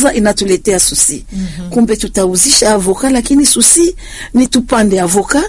tunawaza inatuletea susi mm-hmm. Kumbe tutauzisha avoka, lakini susi ni tupande avoka,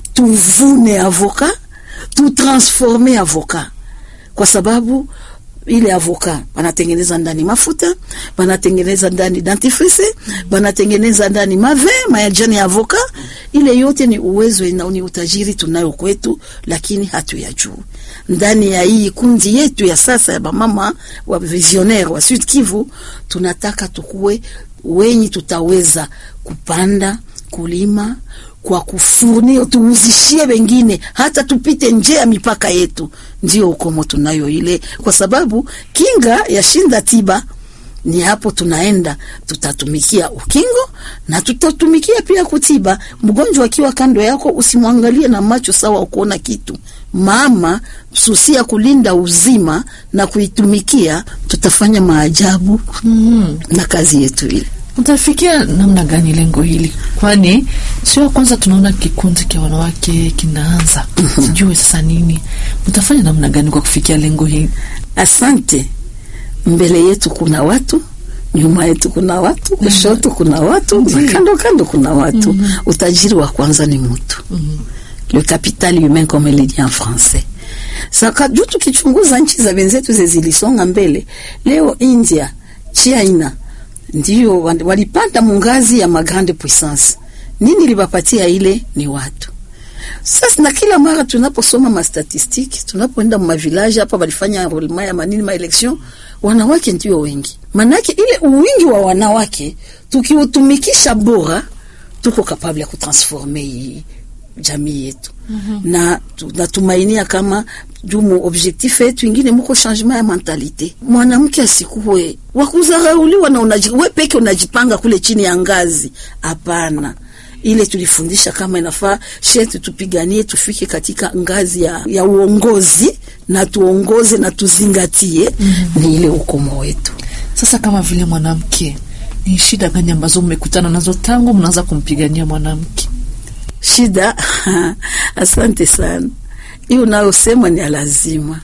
tuvune avoka, tutransforme avoka, kwa sababu ile avoka banatengeneza ndani mafuta, banatengeneza ndani dentifrice, banatengeneza ndani mave majani ya avoka. Ile yote ni uwezo na ni utajiri tunayo kwetu, lakini hatuyajui. Ndani ya hii kundi yetu ya sasa ya bamama wa visionnaire wa Sud Kivu, tunataka tukue wenyi tutaweza kupanda kulima kwa kufurnio tuuzishie wengine, hata tupite nje ya mipaka yetu. Ndio ukomo tunayo ile, kwa sababu kinga ya shinda tiba ni hapo tunaenda, tutatumikia ukingo na tutatumikia pia kutiba. Mgonjwa akiwa kando yako, usimwangalie na macho sawa ukuona kitu mama, susia kulinda uzima na kuitumikia, tutafanya maajabu mm -hmm. na kazi yetu ile Mtafikia namna gani lengo hili? Kwani sio kwanza tunaona kikundi cha wanawake kinaanza, sijue sasa nini mtafanya namna gani kwa kufikia lengo hili? Asante. Mbele yetu kuna watu, nyuma yetu kuna watu, kushoto kuna watu, na kando kando kuna watu. mm -hmm. Utajiri wa kwanza ni mtu. mm -hmm. Le capital humain comme il dit en français. Saka juu tukichunguza nchi za wenzetu zilisonga mbele, leo India, China ndio walipanda mungazi ya magrande puissance. Nini libapatia ile? Ni watu. Sasa na kila mara tunaposoma mastatistiki, tunapoenda mavilaji hapa, walifanya enrollment ya manini ma election, wanawake ndio wengi. Manake ile uwingi wa wanawake tukiutumikisha bora, tuko kapable ya kutransforme hii jamii yetu. mm -hmm. na natumainia kama jumu objectif yetu ingine muko changement ya mentalite. Mwanamke asikuwe wakuzarauliwa na unaji, we peke unajipanga kule chini ya ngazi. Hapana, ile tulifundisha kama inafaa shetu tupiganie tufike katika ngazi ya, ya uongozi na tuongoze na tuzingatie. mm -hmm. ni ile ukomo wetu. Sasa kama vile mwanamke, ni shida gani ambazo mmekutana nazo tangu mnaanza kumpigania mwanamke? Shida asante sana. Hiyo unayosema ni lazima.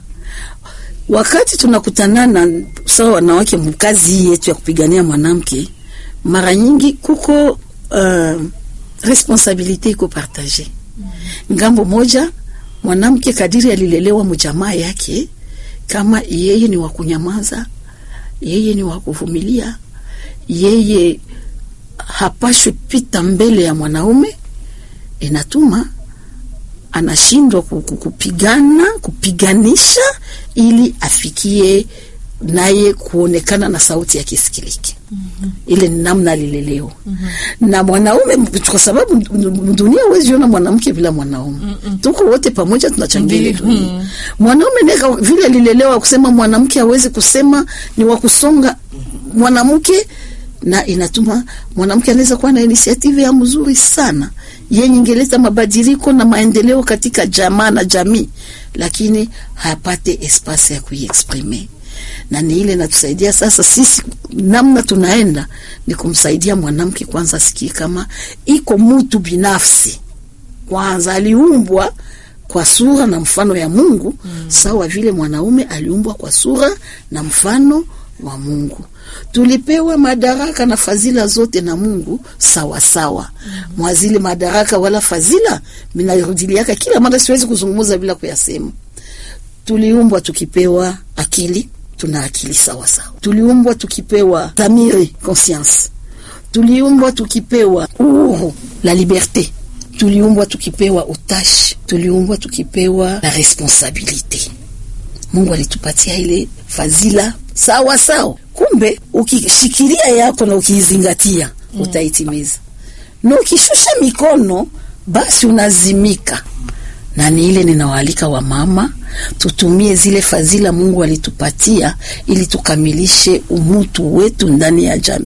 Wakati tunakutanana sawa wanawake mkazi hii yetu ya kupigania mwanamke, mara nyingi kuko uh, responsabilite iko partage. Ngambo moja mwanamke kadiri alilelewa mjamaa yake, kama yeye ni wa kunyamaza, yeye ni wa kuvumilia, yeye hapashwi pita mbele ya mwanaume inatuma anashindwa kupigana kupiganisha ili afikie naye kuonekana na sauti yake isikilike. mm -hmm. Ile ni namna alilelewa. mm -hmm. Na mwanaume, kwa sababu dunia huwezi ona mwanamke bila mwanaume. mm -mm. Tuko wote pamoja tunachangia ile dunia. mm -hmm. Mwanaume neka vile alilelewa kusema mwanamke hawezi kusema, ni wa kusonga mwanamke na inatuma mwanamke anaweza kuwa na inisiative ya mzuri sana yenye ingeleta mabadiliko na maendeleo katika jamaa na jamii, lakini hapate espace ya kuiexprime, na ni ile natusaidia sasa sisi. Namna tunaenda ni kumsaidia mwanamke kwanza asikie kama iko mtu binafsi, kwanza aliumbwa kwa sura na mfano ya Mungu mm. Sawa vile mwanaume aliumbwa kwa sura na mfano wa Mungu. Tulipewa madaraka na fadhila zote na Mungu sawa sawa. mm -hmm. Mwazile madaraka wala fadhila minarudiliaka kila mara, siwezi kuzungumza bila kuyasema. Tuliumbwa tukipewa akili, tuna akili sawa sawa. Tuliumbwa tukipewa dhamiri, conscience. Tuliumbwa tukipewa uhuru, la liberte. Tuliumbwa tukipewa utashi. Tuliumbwa tukipewa la responsabilite. Mungu alitupatia ile fadhila sawa sawa. Kumbe ukishikilia yako na ukiizingatia mm, utaitimiza, na ukishusha mikono basi unazimika. Na ni ile ninawaalika wamama tutumie zile fadhila Mungu alitupatia ili tukamilishe umutu wetu ndani ya jamii.